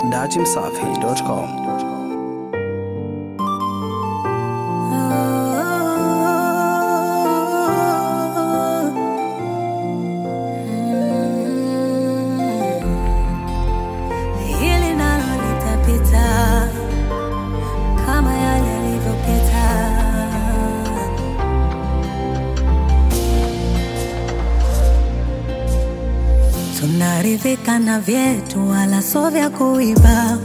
datimsafi.com. Hili nalo litapita kama yale yalivyopita. Tunaridhika na vyetu, wala sio vya kuiba.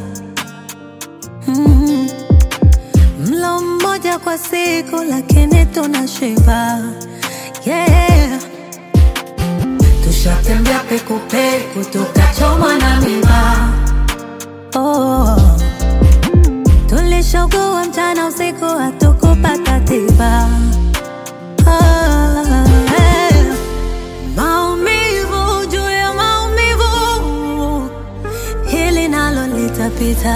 Mm. Mlo mmoja kwa siku, lakini tunashiba. Yeah. Tushatembea pekupeku tukachomwa na miba. Oh. Tulishogua mchana usiku hatukupata tiba. Ah, eh. Maumivu juu ya maumivu, hili nalo litapita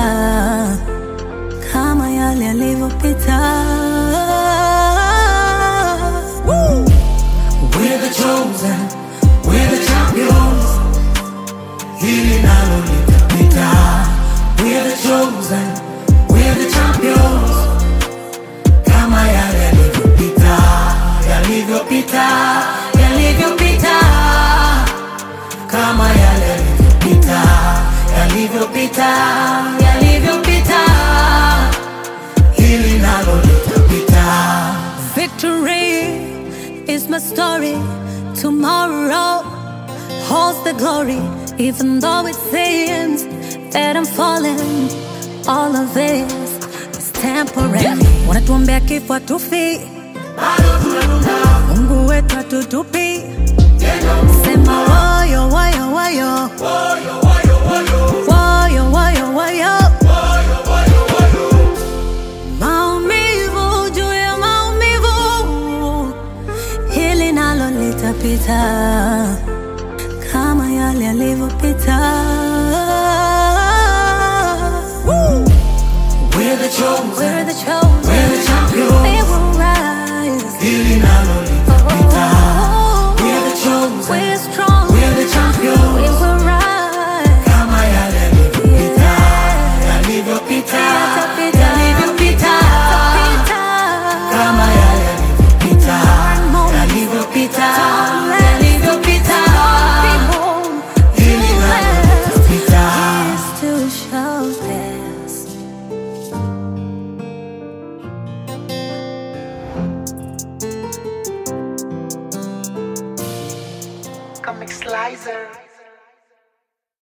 kama yale yalivyopita. Woo! We're the chosen, we're the champions. Hili nalo litapita. We're the chosen, we're the champions. Kama yale yalivyopita, yalivyopita, yalivyopita. Kama yale yalivyopita, yalivyopita, yalivyopita. Hili nalo litapita. Victory is my story. Tomorrow holds the glory. Even though it seems that I'm falling, all of this is temporary. Wanatuombea kifo hatufi, Mungu wetu hatutupi. Sema woyo woyo woyo, woyo woyo woyo. Maumivu juu ya maumivu, hili nalo litapita kama yale yalivyopita. Woo! We're the chosen,